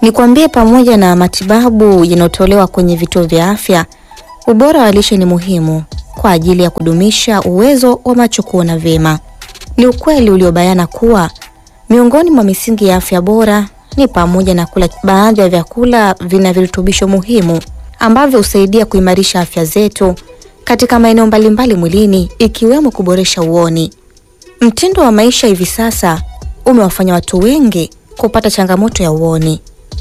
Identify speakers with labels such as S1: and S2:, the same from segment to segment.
S1: Nikwambie, pamoja na matibabu yanayotolewa kwenye vituo vya afya, ubora wa lishe ni muhimu kwa ajili ya kudumisha uwezo wa macho kuona vyema. Ni ukweli uliobayana kuwa miongoni mwa misingi ya afya bora ni pamoja na kula baadhi ya vyakula vina virutubisho muhimu ambavyo husaidia kuimarisha afya zetu katika maeneo mbalimbali mwilini ikiwemo kuboresha uoni. Mtindo wa maisha hivi sasa umewafanya watu wengi kupata changamoto ya uoni,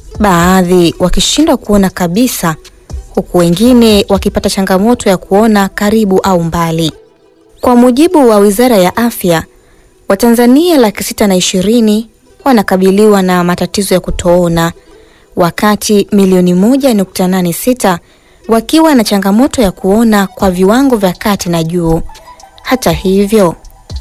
S1: baadhi wakishindwa kuona kabisa, huku wengine wakipata changamoto ya kuona karibu au mbali. Kwa mujibu wa Wizara ya Afya, Watanzania laki sita na ishirini wanakabiliwa na matatizo ya kutoona wakati milioni moja nukta nane sita wakiwa na changamoto ya kuona kwa viwango vya kati na juu. Hata hivyo,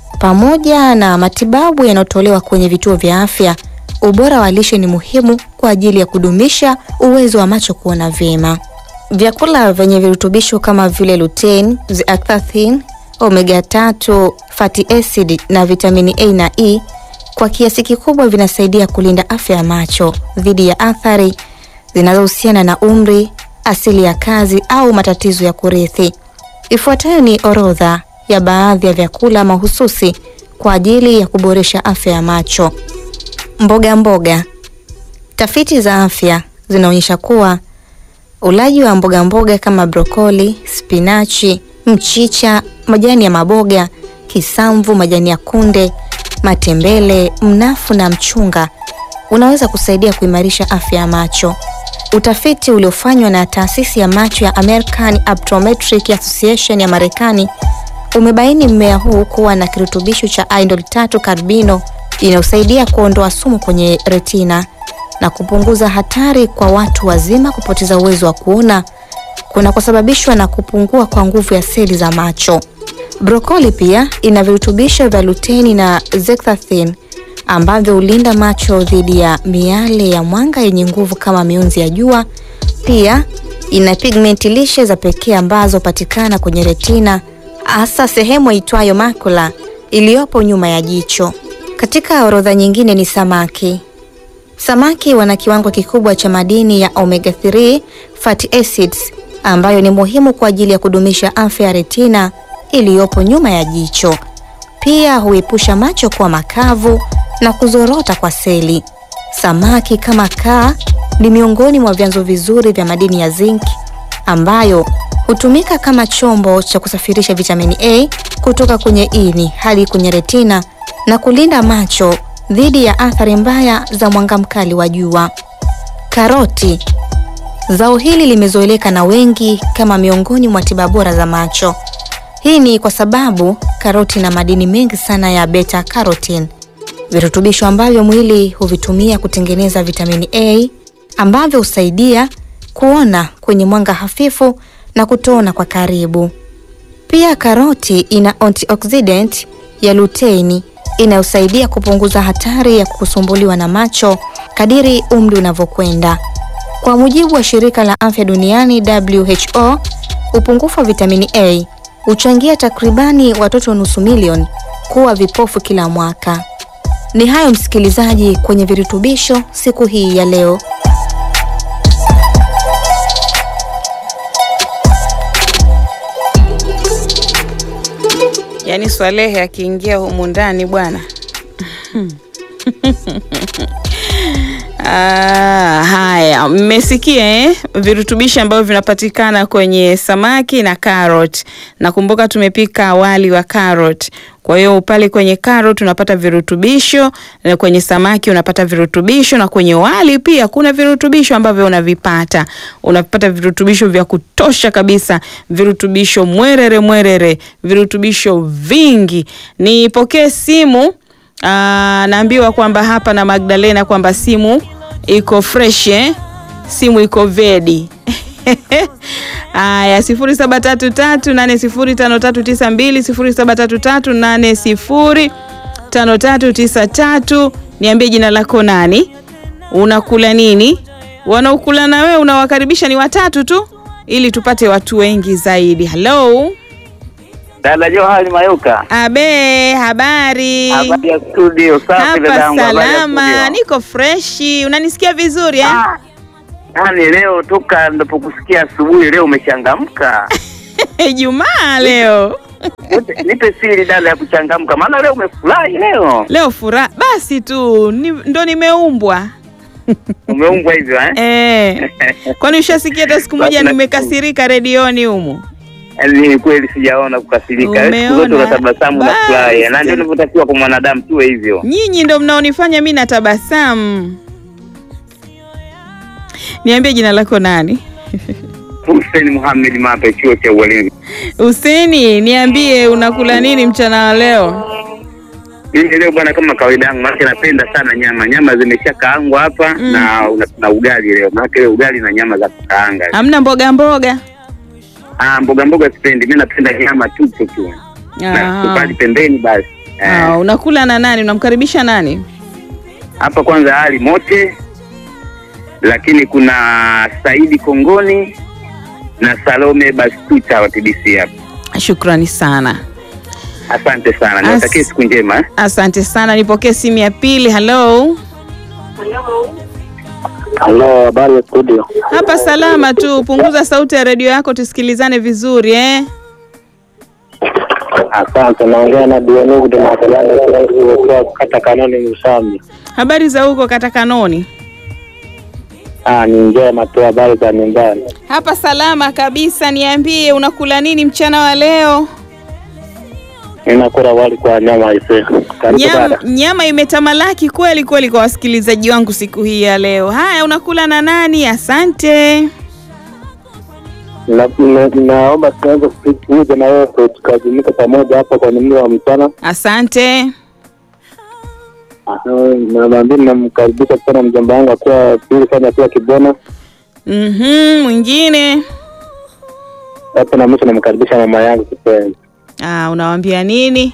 S1: pamoja na matibabu yanayotolewa kwenye vituo vya afya, ubora wa lishe ni muhimu kwa ajili ya kudumisha uwezo wa macho kuona vyema. Vyakula vyenye virutubisho kama vile lutein, zeaxanthin, omega 3 fatty acid na vitamini A na E kwa kiasi kikubwa vinasaidia kulinda afya ya macho dhidi ya athari zinazohusiana na umri, asili ya kazi au matatizo ya kurithi. Ifuatayo ni orodha ya baadhi ya vyakula mahususi kwa ajili ya kuboresha afya ya macho. Mboga mboga. Tafiti za afya zinaonyesha kuwa ulaji wa mboga mboga kama brokoli, spinachi, mchicha, majani ya maboga, kisamvu, majani ya kunde, matembele, mnafu na mchunga unaweza kusaidia kuimarisha afya ya macho. Utafiti uliofanywa na taasisi ya macho ya American Optometric Association ya Marekani umebaini mmea huu kuwa na kirutubisho cha indole tatu carbino inayosaidia kuondoa sumu kwenye retina na kupunguza hatari kwa watu wazima kupoteza uwezo wa kuona kunakosababishwa na kupungua kwa nguvu ya seli za macho. Brokoli pia ina virutubisho vya luteni na zeaxanthin ambavyo hulinda macho dhidi ya miale ya mwanga yenye nguvu kama mionzi ya jua. Pia ina pigmenti lishe za pekee ambazo hupatikana kwenye retina, hasa sehemu itwayo macula iliyopo nyuma ya jicho. Katika orodha nyingine ni samaki. Samaki wana kiwango kikubwa cha madini ya omega 3 fatty acids ambayo ni muhimu kwa ajili ya kudumisha afya ya retina iliyopo nyuma ya jicho. Pia huepusha macho kuwa makavu na kuzorota kwa seli. Samaki kama kaa ni miongoni mwa vyanzo vizuri vya madini ya zinc ambayo hutumika kama chombo cha kusafirisha vitamini A kutoka kwenye ini hadi kwenye retina na kulinda macho dhidi ya athari mbaya za mwanga mkali wa jua. Karoti. Zao hili limezoeleka na wengi kama miongoni mwa tiba bora za macho. Hii ni kwa sababu karoti ina madini mengi sana ya beta carotene, virutubisho ambavyo mwili huvitumia kutengeneza vitamini A ambavyo husaidia kuona kwenye mwanga hafifu na kutoona kwa karibu. Pia karoti ina antioxidant ya luteini inayosaidia kupunguza hatari ya kusumbuliwa na macho kadiri umri unavyokwenda. Kwa mujibu wa shirika la afya duniani WHO, upungufu wa vitamini A huchangia takribani watoto nusu milioni kuwa vipofu kila mwaka. Ni hayo msikilizaji, kwenye virutubisho siku hii ya leo.
S2: Yaani Swalehe akiingia humu ndani bwana. Ah, haya mmesikia eh? Virutubishi ambavyo vinapatikana kwenye samaki na carrot. Nakumbuka tumepika wali wa carrot. Kwa hiyo pale kwenye carrot unapata virutubisho, na kwenye samaki unapata virutubisho, na kwenye wali pia kuna virutubisho ambavyo unavipata. Unapata virutubisho vya kutosha kabisa, virutubisho mwerere mwerere, virutubisho vingi. Nipokee simu. Aa, naambiwa kwamba hapa na Magdalena kwamba simu iko fresh eh? Simu iko vedi. Aya, sifuri saba tatu tatu nane sifuri tano tatu tisa mbili sifuri saba tatu tatu nane sifuri tano tatu tisa tatu. Niambie jina lako nani, unakula nini? Wanaokula na wewe unawakaribisha ni watatu tu, ili tupate watu wengi zaidi. Hello,
S3: Dada Johari Mayuka.
S2: Abe, habari?
S3: Habari ya studio. Safi
S2: Hapa
S3: dadangu. habari ya
S2: salama,
S3: studio?
S2: niko freshi. Unanisikia vizuri eh?
S3: Ah, Yaani leo toka ndapokusikia asubuhi leo umechangamka.
S2: Ijumaa leo.
S3: Nipe- Nipe siri dada ya kuchangamka. Maana leo umefurahi leo.
S2: Leo furaha basi tu ni, ndo nimeumbwa
S3: Umeumbwa hivyo eh?
S2: eh. Kwani ushasikia hata siku moja
S3: Basi na-
S2: nimekasirika redioni humu?
S3: Yaani ni kweli sijaona kukasirika. Siku zote
S2: Umeona?
S3: unatabasamu na
S2: Basi.
S3: furahi. Na ndio inavyotakiwa kwa mwanadamu tuwe hivyo.
S2: Nyinyi ndo mnaonifanya mi natabasamu. Niambie jina lako nani?
S3: Hussein Muhammad Mape chuo cha ualimu.
S2: Huseni, niambie unakula nini mchana wa leo?
S3: Mimi leo bwana, kama kawaida yangu, maana napenda sana nyama. Nyama zimeshakaangwa hapa
S2: Mm.
S3: na na, na ugali leo. Maana leo ugali na nyama za kukaanga.
S2: Hamna mboga mboga?
S3: Ah, mboga mboga sipendi. Mimi napenda nyama tupu tu. Na
S2: Ah.
S3: kupali pembeni basi. Eh,
S2: Ah, unakula na nani? Unamkaribisha nani?
S3: Hapa kwanza hali mote, lakini kuna Saidi Kongoni na Salome Bastuta wa TBC hapa.
S2: Shukrani sana.
S3: Asante sana.
S2: As-
S3: Niwatakie siku njema. eh.
S2: Asante sana. Nipokee simu ya pili. Hello.
S4: Halo, habari ya studio.
S2: Hapa salama tu. Punguza sauti ya redio yako tusikilizane vizuri eh.
S4: Asante, naongea na Dionu kutoka Kalani kata kanoni Msami.
S2: Habari za huko kata Kanoni?
S4: Ah, ni njema tu, habari za nyumbani.
S2: Hapa salama kabisa. Niambie unakula nini mchana wa leo?
S4: Ninakula wali kwa nyama ise. Karibu
S2: Nyama,
S4: dada.
S2: nyama imetamalaki kweli kweli kwa wasikilizaji wangu siku hii ya leo. Haya, unakula na nani? Asante.
S4: Na- na- Naomba tuanze kuja na wewe tukajumuika pamoja hapa kwa mlo wa mchana.
S2: Asante.
S4: Ah, Na naambia namkaribisha sana mjomba wangu akiwa pili fanya akiwa Kibona.
S2: Mhm, mwingine.
S4: Hapo na mwisho namkaribisha mama yangu kipenzi.
S2: Ah, unawambia nini?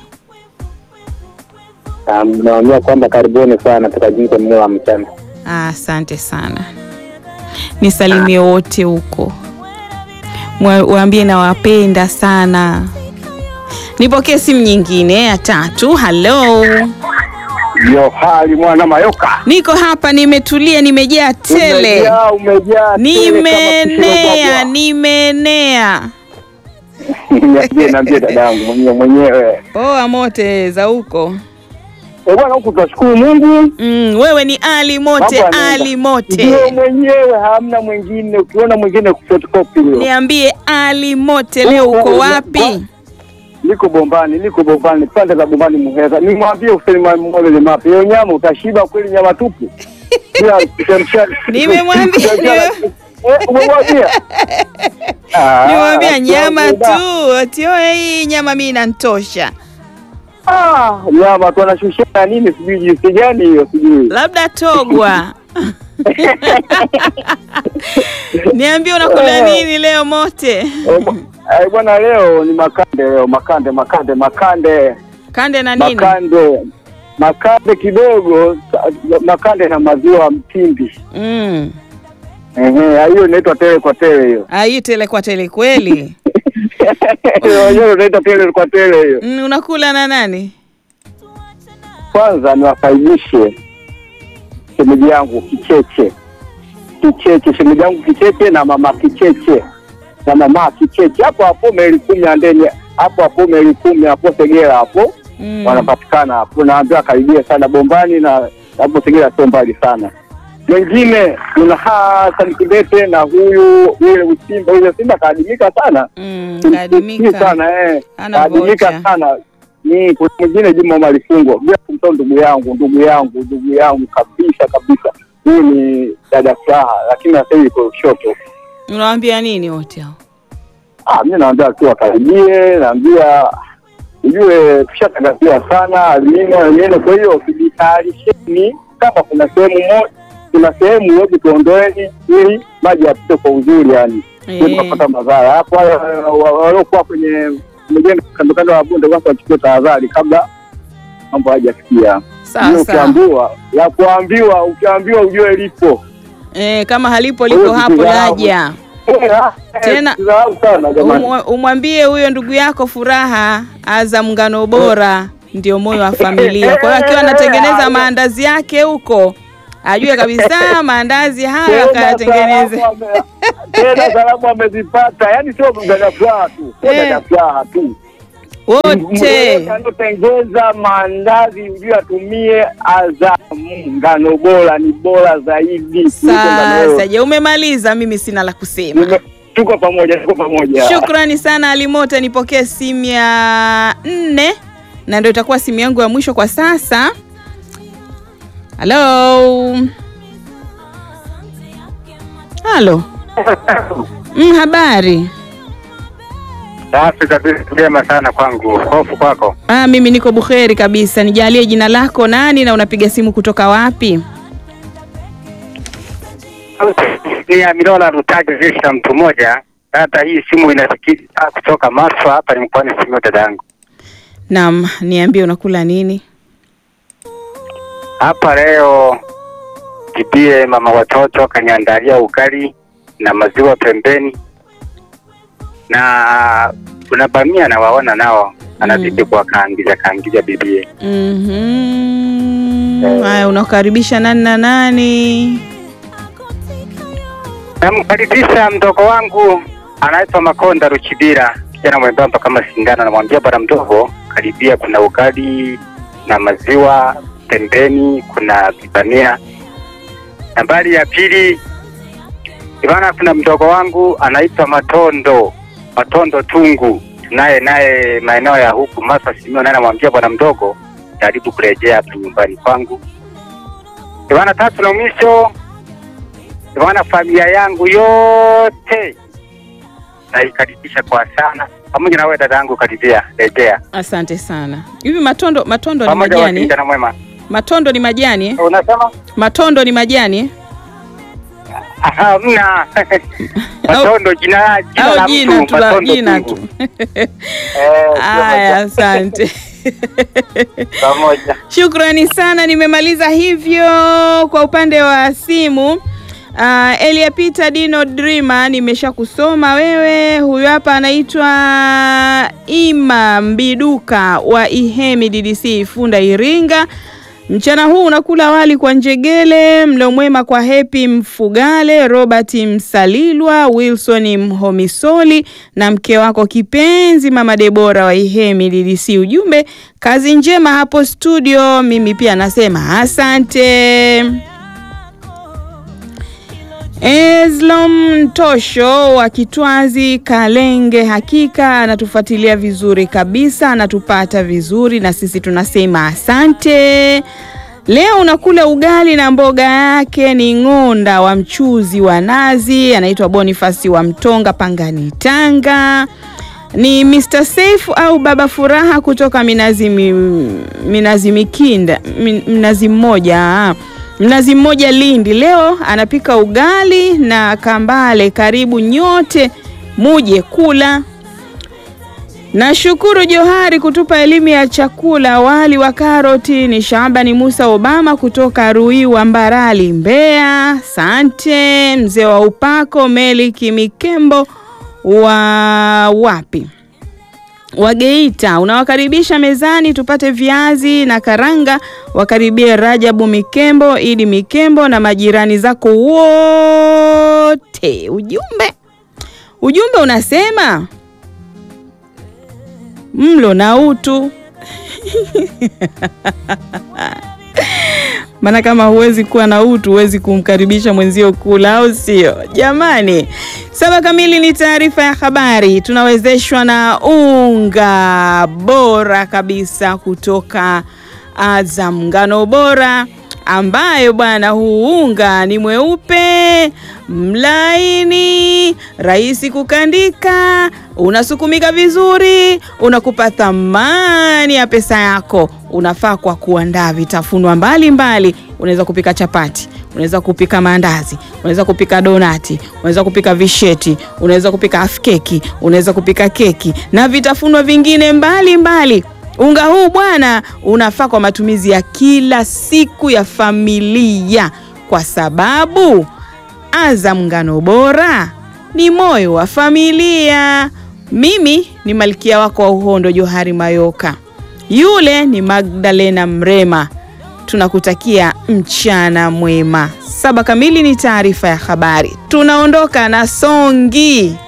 S4: Ah, Naambia kwamba karibuni sana tukajumuika mlo wa mchana.
S2: Ah, asante sana. Nisalimie wote huko, Mwa- waambie nawapenda sana. Nipokee simu nyingine ya tatu. Halo,
S4: Johari mwana Mayoka.
S2: niko hapa, nimetulia, nimejaa tele,
S4: Umejaa, umejaa tele kama
S2: nimeenea,
S4: kishiro
S2: nimeenea.
S4: bwabwa. Niambie, niambie dadangu mwenyewe mwenyewe.
S2: Poa mote za huko.
S4: Eh bwana, huku tunashukuru Mungu.
S2: Mm, wewe ni Ali Mote,
S4: Mambo yanaenda.
S2: Ali Mote.
S4: Ndio mwenyewe, hamna mwingine. Ukiona mwingine kufotokopi leo.
S2: Niambie Ali Mote, leo
S4: Huko,
S2: uko
S4: huko,
S2: wapi?
S4: Niko Bombani, niko Bombani, pande za Bombani Muheza. Nimwambie Hussein Mwamole ni mapi. Hiyo nyama utashiba kweli nyama tupu. Bila kuchemsha.
S2: Nimemwambia,
S4: Eh, umemwambia? Ah,
S2: Niwaambia nyama
S4: rafiki yangu,
S2: tu, atioe hii nyama mimi inanitosha.
S4: Ah, nyama tu anashushia nini sijui jinsi gani hiyo sijui.
S2: Labda togwa. Niambie unakula nini leo Mote?
S4: Eh, bwa- eh, bwana leo ni makande leo makande makande makande
S2: Kande na nini?
S4: makande makande kidogo sa- makande na maziwa mtindi
S2: Mm.
S4: ehe hiyo inaitwa tele kwa tele hiyo
S2: Ah, hii tele kwa tele kweli.
S4: wenyewe unaitwa tele kwa tele hiyo
S2: Mm, unakula na nani?
S4: kwanza niwakaribishe shemeji yangu kicheche kicheche shemeji yangu kicheche na mama kicheche na mama kicheche hapo hapo meli kumi andeni hapo hapo meli kumi hapo segera hapo
S2: Mm.
S4: wanapatikana hapo, naambia karibia sana Bombani na hapo Segera sio mbali sana. Wengine kuna Hassan Kibete na huyu yule Usimba, yule Simba kaadimika sana
S2: Mm,
S4: Ni
S2: kadimika.
S4: sana eh,
S2: Ana
S4: kaadimika
S2: vocha.
S4: sana. Ni kuna mwingine Juma Malifungo, bila kumtoa ndugu yangu, ndugu yangu, ndugu yangu kabisa kabisa. Huyu ni dada Furaha, lakini sasa hivi iko Lushoto.
S2: Unawaambia nini wote hao?
S4: Ah, mimi naambia tu wakaribie, naambia ujue tushatangaziwa sana almino almino, kwa hiyo tujitayarisheni, kama kuna sehemu moja kuna sehemu yote tuondoeni, ili maji yapite kwa uzuri, yani
S2: Eh.
S4: sio tukapata madhara hapo. wale wa- Waliokuwa kwenye mjengo kando kando ya bonde, kwanza wachukue tahadhari kabla mambo hayajafikia.
S2: Sawa
S4: Hiyo
S2: sawa.
S4: Ukiambiwa ya kuambiwa, ukiambiwa ujue lipo.
S2: Eh, kama halipo
S4: Kwa hiyo
S2: lipo hapo
S4: tukidharau-
S2: laja. Tena-
S4: Sisahau sana jamani.
S2: Umwa- umwambie huyo ndugu yako Furaha, Azam ngano bora ndio moyo wa familia. Kwa hiyo akiwa anatengeneza maandazi yake huko, ajue kabisa maandazi haya
S4: Tena
S2: kayatengeneze.
S4: salamu ame- Tena salamu amezipata, yaani sio dada Furaha tu, sio
S2: Eh.
S4: dada Furaha tu
S2: wote.
S4: anatengeza maandazi ujue atumie Azamu ngano bora, ni bora zaidi kuliko ngano yoyote.
S2: Sasa je, umemaliza? Mimi sina la kusema.
S4: Nime- Tuko pamoja, tuko pamoja.
S2: Shukrani sana Alimote, nipokee simu ya nne na ndio itakuwa simu yangu ya mwisho kwa sasa. Halo, halo. Mm, habari.
S3: Safi kabisa, vyema sana kwangu. Hofu kwako?
S2: Ah, mimi niko buheri kabisa. Nijalie jina lako nani na unapiga simu kutoka wapi?
S3: Ni ya Milola Rutaji Visha, mtu mmoja. Dada, hii simu inasikika kutoka Maswa, hapa ni mkoani Simiyu, dada yangu.
S2: Naam, niambie unakula nini?
S3: Hapa leo bibie mama watoto kaniandalia ugali na maziwa pembeni, na kuna bamia nawaona nao anazidi kuwakaangiza kaangiza bibie.
S2: Mhm. Haya, unakaribisha nani na nani?
S3: Namkaribisha mdogo wangu anaitwa Makonda Ruchibira, kijana mwembamba kama sindano. Namwambia bwana mdogo, karibia, kuna ugali na maziwa pembeni, kuna vibamia. Nambari ya pili Ivana, kuna mdogo wangu anaitwa Matondo Matondo Tungu, naye naye maeneo ya huku Maswa Simiyu, naye namwambia bwana mdogo, jaribu kurejea hapa nyumbani kwangu. Ivana, tatu na mwisho Bwana, familia yangu yote naikaribisha kwa sana, pamoja na wewe dada yangu, karibia rejea,
S2: Asante sana. Hivi matondo matondo ni
S3: pamoja
S2: majani?
S3: wakijana mwema.
S2: Matondo ni majani? eh?
S3: Unasema
S2: Matondo ni majani? eh?
S3: Aha, mna Matondo, jina jina la
S2: Au jina
S3: mtu
S2: tu la
S3: Matondo
S2: jina
S3: Tungu.
S2: tu.
S3: Eh,
S2: Aya, asante.
S3: pamoja
S2: Shukrani sana, nimemaliza hivyo kwa upande wa simu. Uh, Elia Peter Dino Dreamer nimesha kusoma wewe. Huyu hapa anaitwa Ima Mbiduka wa Ihemi DDC Ifunda Iringa. Mchana huu unakula wali kwa njegele, mlo mwema kwa Happy Mfugale, Robert Msalilwa, Wilson Mhomisoli na mke wako kipenzi Mama Debora wa Ihemi DDC. Ujumbe, kazi njema hapo studio. Mimi pia nasema asante. Eslom Tosho wa Kitwazi Kalenge, hakika anatufuatilia vizuri kabisa, anatupata vizuri na sisi tunasema asante. Leo unakula ugali na mboga yake ni ng'onda wa mchuzi wa nazi, anaitwa Bonifasi wa Mtonga, Pangani, Tanga. Ni Mr. Safe au Baba Furaha kutoka Minazi, mi, Minazi Mikinda, min, Mnazi Mmoja Mnazi Mmoja Lindi. Leo anapika ugali na kambale. Karibu nyote muje kula. Nashukuru Johari kutupa elimu ya chakula. Wali wa karoti ni Shabani Musa Obama kutoka Ruiwa Mbarali, Mbeya. Asante mzee wa upako Meliki Mikembo wa wapi wa Geita unawakaribisha mezani tupate viazi na karanga. Wakaribie Rajabu Mikembo, Idi Mikembo na majirani zako wote. Ujumbe ujumbe unasema mlo na utu maana kama huwezi kuwa na utu huwezi kumkaribisha mwenzio kula, au sio? Jamani, saba kamili ni taarifa ya habari. Tunawezeshwa na unga bora kabisa kutoka Azam, ngano bora ambayo bwana, huu unga ni mweupe mlaini, rahisi kukandika, unasukumika vizuri, unakupa thamani ya pesa yako. Unafaa kwa kuandaa vitafunwa mbalimbali. Unaweza kupika chapati, unaweza kupika maandazi, unaweza kupika donati, unaweza kupika visheti, unaweza kupika afkeki, unaweza kupika keki na vitafunwa vingine mbalimbali mbali. Unga huu bwana unafaa kwa matumizi ya kila siku ya familia, kwa sababu Azam ngano bora ni moyo wa familia. Mimi ni malkia wako wa uhondo Johari Mayoka, yule ni Magdalena Mrema. Tunakutakia mchana mwema. Saba kamili ni taarifa ya habari. Tunaondoka na songi